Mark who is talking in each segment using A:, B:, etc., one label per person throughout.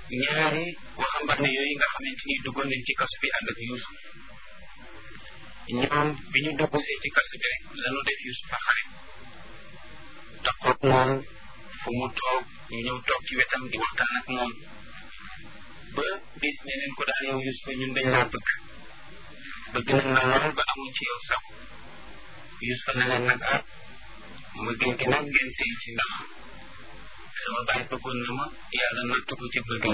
A: ñaari waxambaane yooyu nga xamante ni duggoon nañ ci kaso bi ànd ak Yuusuf ñoom bi ñu duggsee ci kaso bi rek lañu def Yuusuf a xarit taxoog moom fu mu toog ñu ñëw toog ci wetam di waxtaan ak moom ba bis ne leen ko daal yow Yuusuf ñun dañ laa bëgg bëgg nañ la lool ba amuñ ci yow sax Yuusuf ne leen nag ah ma gën gi nag ngeen tey ci ndax sama baay bëggoon na ma yàlla nattu ko ci bëgg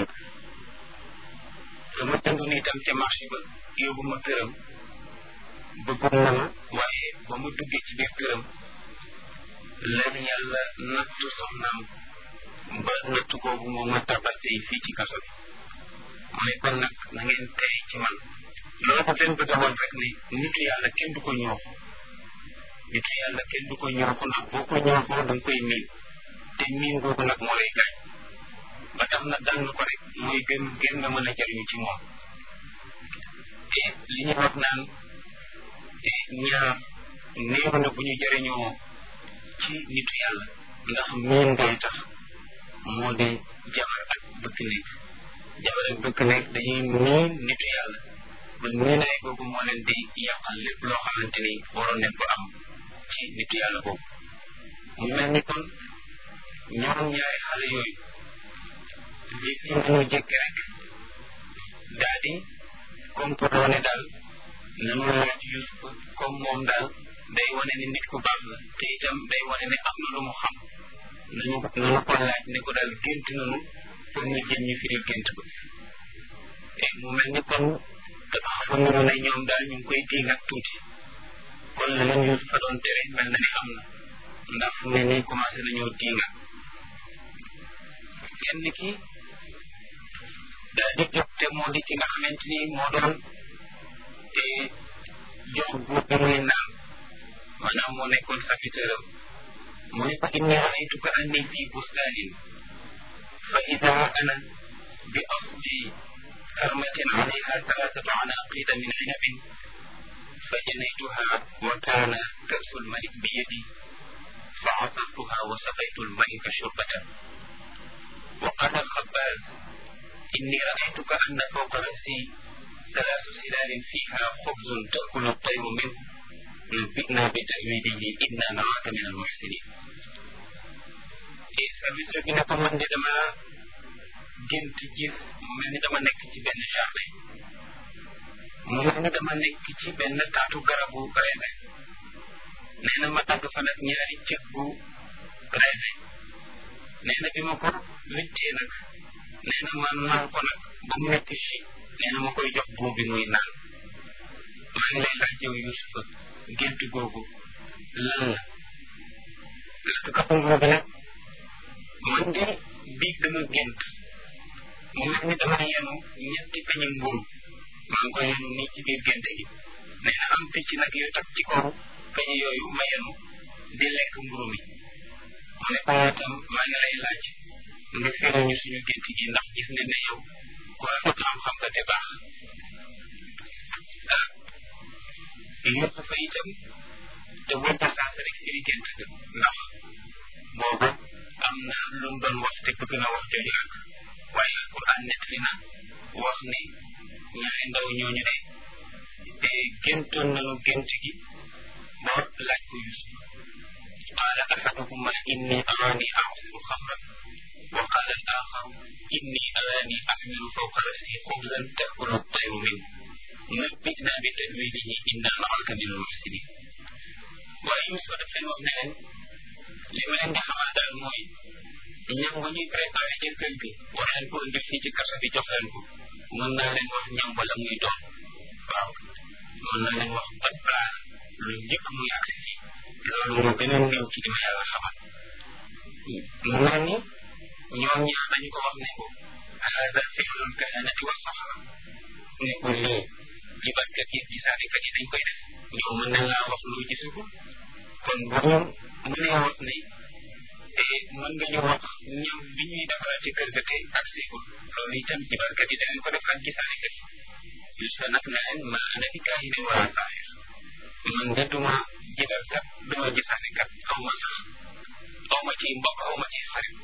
A: dama jëndoon itam ca marché ba yóbbu ma këram bëggoon na ma waaye ba mu duggee ci biir këram leen yàlla nattu soxnaam ba nattu boobu moo ma tabal tey fii ci kaso bi mu ne kon nag na ngeen tey ci man loolu daf leen bëgg a woon rek ne nitu yàlla kenn du ko ñooxu nitu yàlla kenn du ko ñooxu ndax boo ko ñooxoo da nga koy miin te miin googu nag moo lay gaañ ba tax na dal ko rek mooy gën gën nga mën a jariñu ci moom te li ñuy wax naan ñaar néew na bu ñu jariñoo ci nitu yàlla ndax miin ngay tax moo di jabar ak bëkk nekk jabar ak bëkk nekk dañuy miin nitu yàlla ba miinaay googu moo leen di yàqal lépp loo xamante ni waroon nañ ko am ci nitu yàlla boobu mu mel ni kon ñoom ñaari xale yooyu jékki nañu jékki rek daal di complot ne daal nanu laaj Yuusuf comme moom daal day wane ne nit ku baax la te itam day wane ne am na lu mu xam nañu nanu ko laaj ne ko daal gént nanu pour ñu jëm ñu firil gént ko te mu mel ni kon dafa xam nanu ne ñoom daal ñu ngi koy diig ak tuuti kon la leen Yuusuf fa doon tere mel na ni am na ndax fu ne nii commencé nañoo diinga kenn ki daal di jóg te moo di ki nga xamante ni moo doon jox buur bi muy naan maanaam moo nekkoon serviteur am mu ne ko inni raaytuka anni fi bustaanin fa ida ana bi asli karmatin alayha talaatatu anaqida min inabin fa janaytuha wa kaana kasu lmalik bi yadi fa asartuha wa saqaytu lmalika shurbatan wa qala alxabaaz inni raaytuka anna fawqa rasi ثلاث سلال فيها خبز تأكل الطير منه نبئنا بتأويله إنا نراك من المحسنين service bi ne ko man de dama gént gis mu mel ni dama nekk ci benn jardin mu mel ni dama nekk ci benn taatu garabu raisin nee na ma dagg fa nag ñaari cëg bu raisin nee na bi ma ko wittee nag nee na ma naan ko nag ba mu nekk ci nee na ma koy jox buum bi muy naan maa ngi lay laaj yow Yuusufa gént googu lan la parce que kapangoo bi nag man de biig dama gént mu mel ni dama yenu ñetti peñi mburu maa ngi koy yenu nii ci biir génte gi nee na am picc nag yu tak ci kaw peñi yooyu ma yenu di lekk mburu mi mu ne ko itam maa ngi lay laaj nga firi ñu suñu gént gi ndax gis nga ne yow ku rafet xam-xam nga te baax ah Yuusufa itam te wënta saasa rek firi gént ga ndax boobu am na lu mu doon wax te bëgg na wax jooju ak waaye alquran nettali na wax ne ñaari ndaw ñooñu de te géntoon nañu gént gi ba laaj ko Yuusuf qaala ahaduhuma inni araani a'siru xamran wa qaala al axaru inni araani axmilu fawqa rasi xubzan taakulu at-tayru minhu nabbi'na bi ta'wilihi inna naraka min al-muhsinin waaye Yuusuf daf leen wax ne leen li ma leen di xamal daal mooy ñam bu ñuy préparé ci kër gi war leen ko indil fii ci kaso bi jox leen ko mën naa leen wax ñam wala muy doon waaw mën naa leen wax ban plat lu njëkk muy agsi fii loolu moo gën a néew ci li ma yàlla xamal mu mel ni ñoom ñaar dañu ko wax ne ko hada fi'lul kahanati wa sahara ne ko lii jibatkat yi gisaanekat yi dañ koy def ñoom mën nañ laa wax lu gisuko kon bu ñu mënee wax ne mën nga ñu wax ñam bi ñuy defaral ci kër ga te ak seegul loolu itam jibarkat yi danañ ko def ak gisaanekat yi Yuusufa nag ne leen ma ana bi kaahinin wala saahir man de duma jibarkat duma gisaanekat aw ma sax aw ma ci mbokk aw ma ci xarit